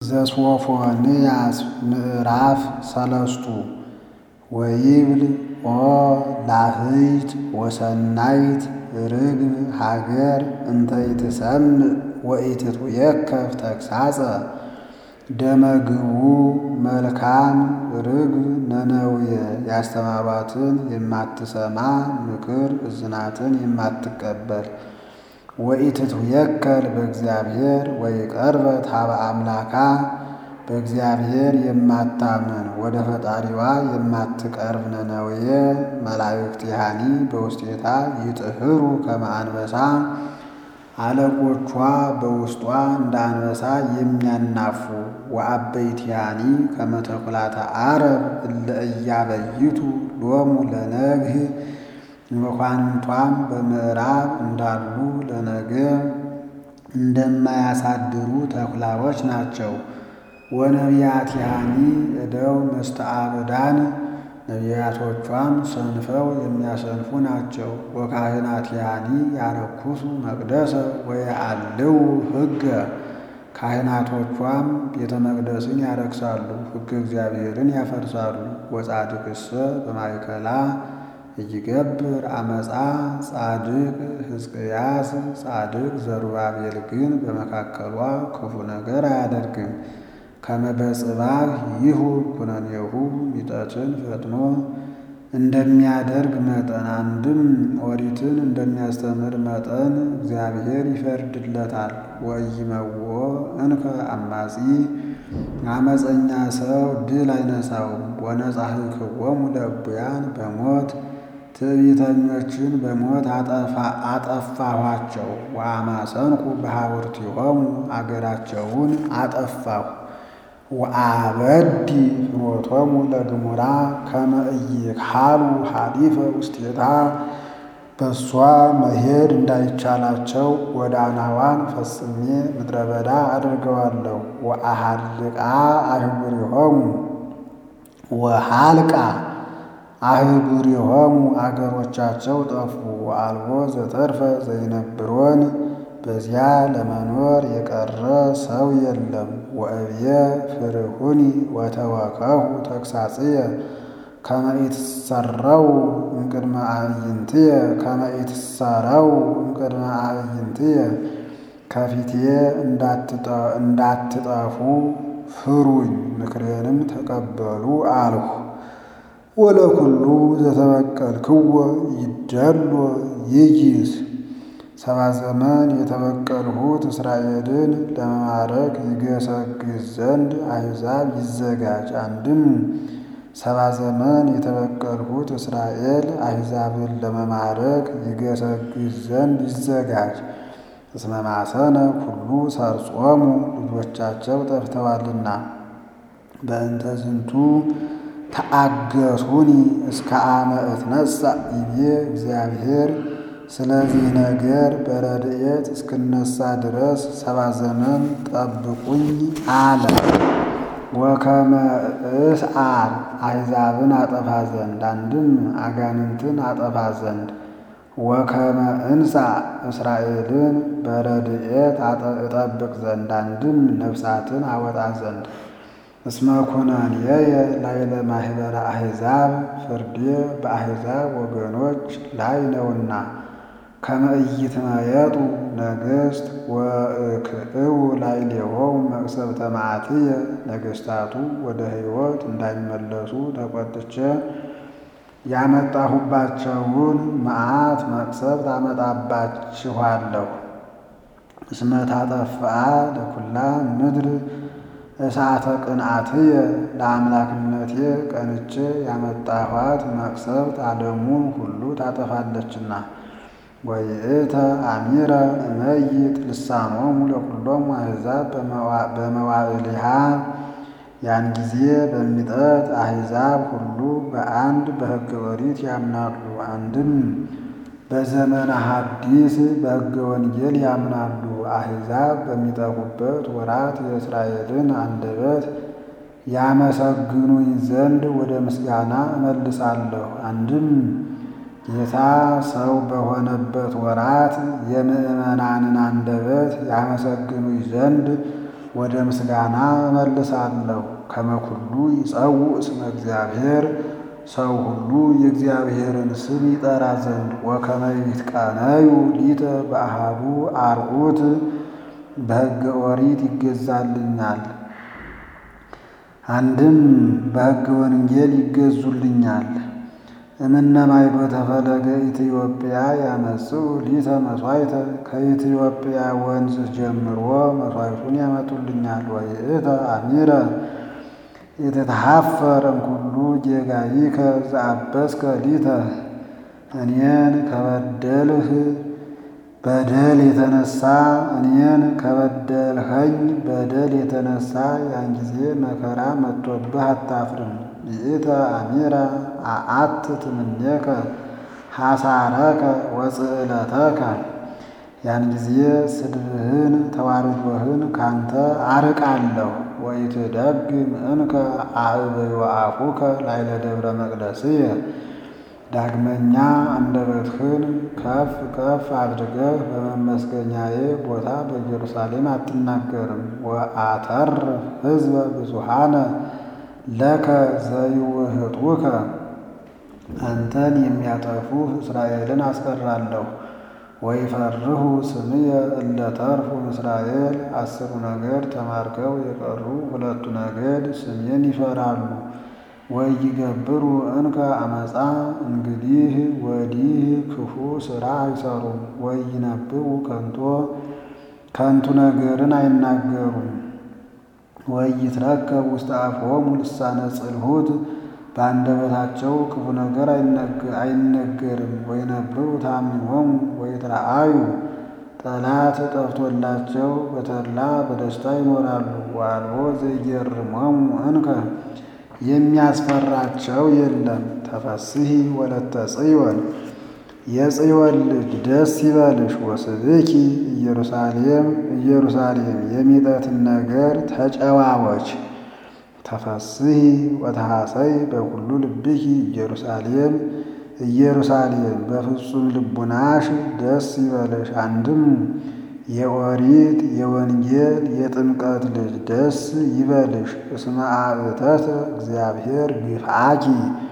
ዘሶፎንያስ ምዕራፍ ሰለስቱ ወይብል ኦ ላህይት ወሰናይት ርግብ ሀገር እንተ ይትሰምዕ ወኢትትዌከፍ ተግሣጸ ደመግቡ መልካም ርግብ ነነዌ ያስተማሯትን የማትሰማ ምክር እዝናትን የማትቀበል ወኢትትዌከል በእግዚአብሔር ወይቀርበት ኀበ አምላካ በእግዚአብሔር የማታምን ወደ ፈጣሪዋ የማትቀርብ ነነዌ መላእክቲሃኒ በውስቴታ ይጥህሩ ከመ አንበሳ አለቆቿ በውስጧ እንደ አንበሳ የሚያናፉ ወአበይቲሃኒ ከመ ተኵላተ ዓረብ እለ እያበይቱ ሎሙ ለነግህ መኳንንቷም በምዕራብ እንዳሉ ለነገ እንደማያሳድሩ ተኩላዎች ናቸው። ወነቢያቲሃኒ እደው መስተአብዳን ነቢያቶቿም ሰንፈው የሚያሰንፉ ናቸው። ወካህናቲሃኒ ያረኩሱ መቅደሰ ወየአልው ሕገ ካህናቶቿም ቤተ መቅደስን ያረክሳሉ፣ ሕገ እግዚአብሔርን ያፈርሳሉ። ወጻድቅሰ በማእከላ እይገብር አመፃ ጻድቅ ሕዝቅያስ ጻድቅ ዘሩባቤል ግን በመካከሏ ክፉ ነገር አያደርግም። ከመ በጽባሕ ይሁ ኩነኔሁ ሚጠትን ፈጥኖ እንደሚያደርግ መጠን አንድም ኦሪትን እንደሚያስተምር መጠን እግዚአብሔር ይፈርድለታል። ወኢይመውኦ እንከ አማጺ አመፀኛ ሰው ድል አይነሳውም። ወነጻሕክዎሙ ለእቡያን በሞት ትዕቢተኞችን በሞት አጠፋኋቸው። ወአማሰንኩ በሐውርቲሆሙ አገራቸውን አጠፋሁ። ወአበዲ ፍኖቶሙ ለግሙራ ከመ ኢይክሃሉ ሐሊፈ ውስቴታ በእሷ መሄድ እንዳይቻላቸው ጎዳናዋን ፈጽሜ ምድረ በዳ አድርገዋለሁ። ወአሃልቃ አህጉሪሆሙ ወሃልቃ አህጉሪሆሙ አገሮቻቸው ጠፉ። ወአልቦ ዘተርፈ ዘይነብሮን በዚያ ለመኖር የቀረ ሰው የለም። ወእብየ ፍርሁኒ ወተወከሁ ተግሣጽየ ከመ ኢትሠረው እምቅድመ አዕይንትየ ከመ ኢትሠረው እምቅድመ አዕይንትየ ከፊቴ እንዳትጠፉ ፍሩኝ፣ ምክሬንም ተቀበሉ አልሁ። ወለኩሉ ዘተበቀልክዎ ይደሎ ይይዝ ሰባ ዘመን የተበቀልሁት እስራኤልን ለመማረክ ይገሰግስ ዘንድ አሕዛብ ይዘጋጅ። አንድም ሰባ ዘመን የተበቀልሁት እስራኤል አሕዛብን ለመማረክ ይገሰግስ ዘንድ ይዘጋጅ። እስመ ማሰነ ኩሉ ሰርጾሙ ልጆቻቸው ጠፍተዋልና። በእንተ ዝንቱ ተአገሱኒ እስከ አመ እትነሣ ይቤ እግዚአብሔር ስለዚህ ነገር በረድኤት እስክነሳ ድረስ ሰባ ዘመን ጠብቁኝ አለ። ወከመ እስዓር አሕዛብን አጠፋ ዘንድ አንድም አጋንንትን አጠፋ ዘንድ ወከመ እንሣ እስራኤልን በረድኤት እጠብቅ ዘንድ አንድም ነፍሳትን አወጣ ዘንድ እስመ ኩነኔየ ላዕለ ማኅበረ አሕዛብ ፍርዴ በአሕዛብ ወገኖች ላይ ነውና። ከመ ኢይትመየጡ ነገሥት ወእክዕው ላዕሌሆሙ መቅሰፍተ መዓትየ ነገሥታቱ ወደ ሕይወት እንዳይመለሱ ተቈጥቼ ያመጣሁባቸውን መዓት መቅሰፍት አመጣባችኋለሁ። እስመ ታጠፍአ ለኵላ ምድር እሳተ ቅንዓትየ ለአምላክነቴ ቀንቼ ያመጣኋት መቅሰፍት ዓለሙን ሁሉ ታጠፋለችና። ወይእተ አሚረ እመይጥ ልሳኖሙ ለኵሎሙ አሕዛብ በመዋዕሊሃ ያን ጊዜ በሚጠት አሕዛብ ሁሉ በአንድ በሕገ ኦሪት ያምናሉ። አንድም በዘመነ ሐዲስ በሕገ ወንጌል ያምናሉ። አሕዛብ በሚጠፉበት ወራት የእስራኤልን አንደበት ያመሰግኑኝ ዘንድ ወደ ምስጋና እመልሳለሁ። አንድም ጌታ ሰው በሆነበት ወራት የምዕመናንን አንደበት ያመሰግኑኝ ዘንድ ወደ ምስጋና እመልሳለሁ። ከመኩሉ ይጸውዕ እስመ እግዚአብሔር ሰው ሁሉ የእግዚአብሔርን ስም ይጠራ ዘንድ ወከመ ይትቀነዩ ሊተ በአሃዱ አርዑት በሕገ ኦሪት ይገዛልኛል። አንድም በሕገ ወንጌል ይገዙልኛል። እምነማይ በተፈለገ ኢትዮጵያ ያመጽኡ ሊተ መሥዋዕተ ከኢትዮጵያ ወንዝ ጀምሮ መሥዋዕቱን ያመጡልኛል። ወይእተ አሚረ የተተሃፈረ እምኩሉ ጌጋይከ ዘአበስከ ሊተ እኔን ከበደልህ በደል የተነሳ እኔን ከበደልኸኝ በደል የተነሳ ያን ጊዜ መከራ መጥቶብህ አታፍርም። ይእተ አሚረ አአት ትምኔከ ሐሳረከ ወጽዕለተከ ያን ጊዜ ስድብህን ተዋርዶህን ካንተ አርቃለሁ። ወኢትደግም እንከ አዕበዮ አፉከ ላዕለ ደብረ መቅደስየ ዳግመኛ አንደበትህን ከፍ ከፍ አድርገህ በመመስገኛዬ ቦታ በኢየሩሳሌም አትናገርም። ወአተርፍ ሕዝበ ብዙኃነ ለከ ዘይውህጡከ አንተን የሚያጠፉህ እስራኤልን አስቀራለሁ። ወይፈርሁ ስምየ እለ ተርፉ እስራኤል አስሩ ነገድ ተማርከው የቀሩ ሁለቱ ነገድ ስሜን ይፈራሉ። ወይገብሩ እንከ አመፃ እንግዲህ ወዲህ ክፉ ሥራ አይሰሩም። ወይነብቡ ከንቶ ከንቱ ነገርን አይናገሩም። ወይትረከብ ውስተ አፍሆሙ ልሳነ ጽልሁት በአንደበታቸው ክፉ ነገር አይነገርም። ወይነብቡ ታሚሆሙ ወይትረአዩ ጠላት ጠፍቶላቸው በተድላ በደስታ ይኖራሉ። ወአልቦ ዘይገርሞሙ እንከ የሚያስፈራቸው የለም። ተፈስሒ ወለተ ጽዮን የጽዮን ልጅ ደስ ይበልሽ። ወስብኪ ኢየሩሳሌም ኢየሩሳሌም የሚጠትን ነገር ተጨዋወች። ተፈስሒ ወተሐሰይ በኩሉ ልብኪ ኢየሩሳሌም ኢየሩሳሌም በፍጹም ልቡናሽ ደስ ይበልሽ። አንድም የኦሪት የወንጌል የጥምቀት ልጅ ደስ ይበልሽ። እስመ አእተተ እግዚአብሔር ግፍአኪ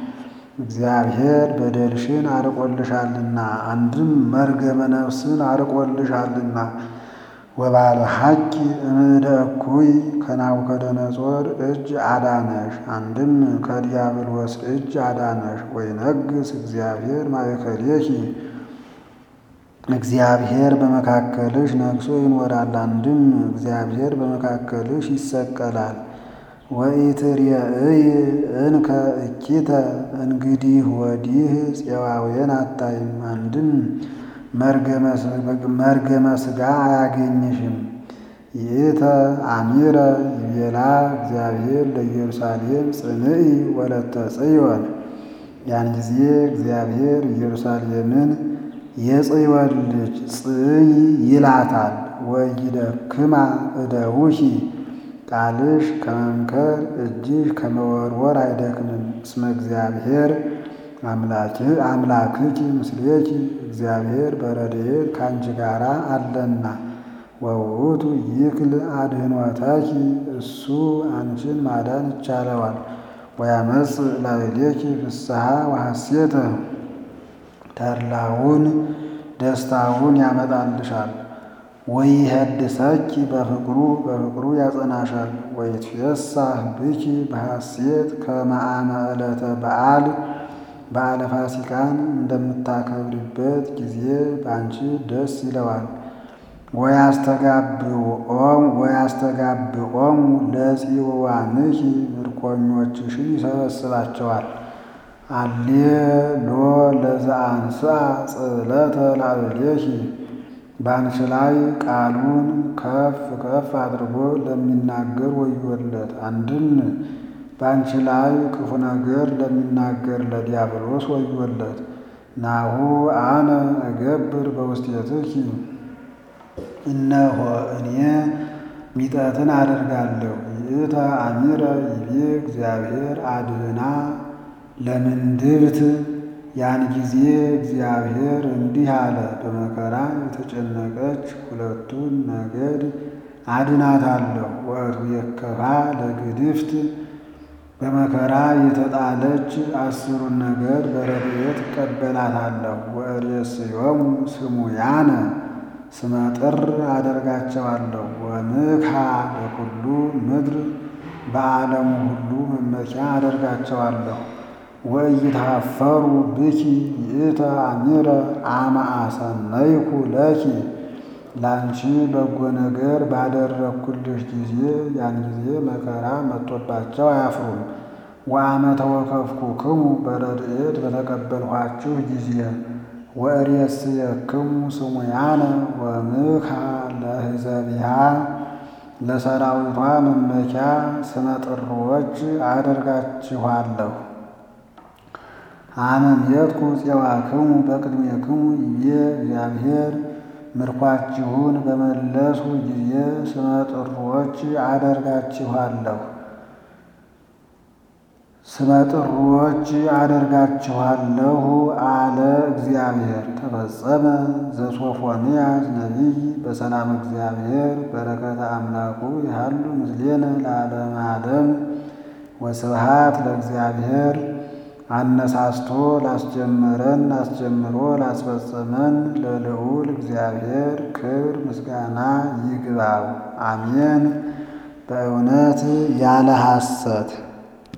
እግዚአብሔር በደልሽን አርቆልሻልና፣ አንድም መርገመ ነፍስን አርቆልሻልና። ወባለ ሐቂ እምእደ እኩይ ከናቡከደነጾር እጅ አዳነሽ፣ አንድም ከዲያብሎስ እጅ አዳነሽ። ወይነግስ እግዚአብሔር ማእከሌኪ እግዚአብሔር በመካከልሽ ነግሶ ይኖራል። አንድም እግዚአብሔር በመካከልሽ ይሰቀላል። ወኢትርየእይ እንከ እኪተ እንግዲህ ወዲህ ፄዋውያን አታይም። አንድም መርገመ ሥጋ አያገኝሽም። ይእተ አሚረ ይቤላ እግዚአብሔር ለኢየሩሳሌም ጽንዒ ወለተ ጽዮን ያን ጊዜ እግዚአብሔር ኢየሩሳሌምን የጽዮን ልጅ ጽይ ይላታል። ወይደክማ እደውኪ ቃልሽ ከመምከር እጅሽ ከመወርወር አይደክምም። እስመ እግዚአብሔር አምላክኪ ምስሌኪ እግዚአብሔር በረድኤት ከአንቺ ጋራ አለና። ወውእቱ ይክል አድኅኖተኪ እሱ አንቺን ማዳን ይቻለዋል። ወያመጽእ ላዕሌኪ ፍስሐ ወሐሴተ ተድላውን ደስታውን ያመጣልሻል። ወይሄድሰኪ በፍቅሩ በፍቅሩ ያጸናሻል። ወይትፌሳህ ብኪ በሐሴት ከመ አመ ዕለተ በዓል በዓለ ፋሲካን እንደምታከብሪበት ጊዜ በአንቺ ደስ ይለዋል። ወያስተጋብኦሙ ለጽዋንኪ ምርኮኞችሽን ይሰበስባቸዋል። አሌሎ ለዘአንስአ ጽዕለተ ላዕሌኪ በአንቺ ላይ ቃሉን ከፍ ከፍ አድርጎ ለሚናገር ወዮለት። አንድም በአንቺ ላይ ክፉ ነገር ለሚናገር ለዲያብሎስ ወዮለት። ናሁ አነ እገብር በውስቴትኪ እነሆ እኔ ሚጠትን አደርጋለሁ። ይእተ አሚረ ይቤ እግዚአብሔር አድህና ለምንድብት ያን ጊዜ እግዚአብሔር እንዲህ አለ፣ በመከራ የተጨነቀች ሁለቱን ነገድ አድናታለሁ። ወእቱ የከፋ ለግድፍት በመከራ የተጣለች አስሩን ነገድ በረድኤት እቀበላታለሁ። ወእሬስዮሙ ስሙያነ ስመጥር አደርጋቸዋለሁ። ወምክሐ በኩሉ ምድር በዓለሙ ሁሉ መመኪያ አደርጋቸዋለሁ። ወኢይትኀፈሩ ብኪ ይእተ አሚረ አመ አሰነይኩ ለኪ ላንቺ በጎ ነገር ባደረግኩልሽ ጊዜ ያን ጊዜ መከራ መጥቶባቸው አያፍሩም። ወአመ ተወከፍኩክሙ በረድኤት በተቀበልኋችሁ ጊዜ ወእሬስየክሙ ስሙያነ ወምክሐ ለሕዝቢሃ ለሰራዊቷ መመኪያ ስመጥሮች አደርጋችኋለሁ። አመ ሜትኩ ፄዋክሙ በቅድሜክሙ ይቤ እግዚአብሔር ምርኳችሁን በመለሱ ጊዜ ስመጥሮች አደርጋችኋለሁ ስመጥሮች አደርጋችኋለሁ አለ እግዚአብሔር። ተፈጸመ ዘሶፎንያስ ነቢይ በሰላም እግዚአብሔር በረከተ አምላኩ ያሉ ምስሌነ ለዓለመ ዓለም ወስብሃት ለእግዚአብሔር። አነሳስቶ ላስጀመረን አስጀምሮ ላስፈጸመን ለልዑል እግዚአብሔር ክብር ምስጋና ይግባው፣ አሜን። በእውነት ያለ ሐሰት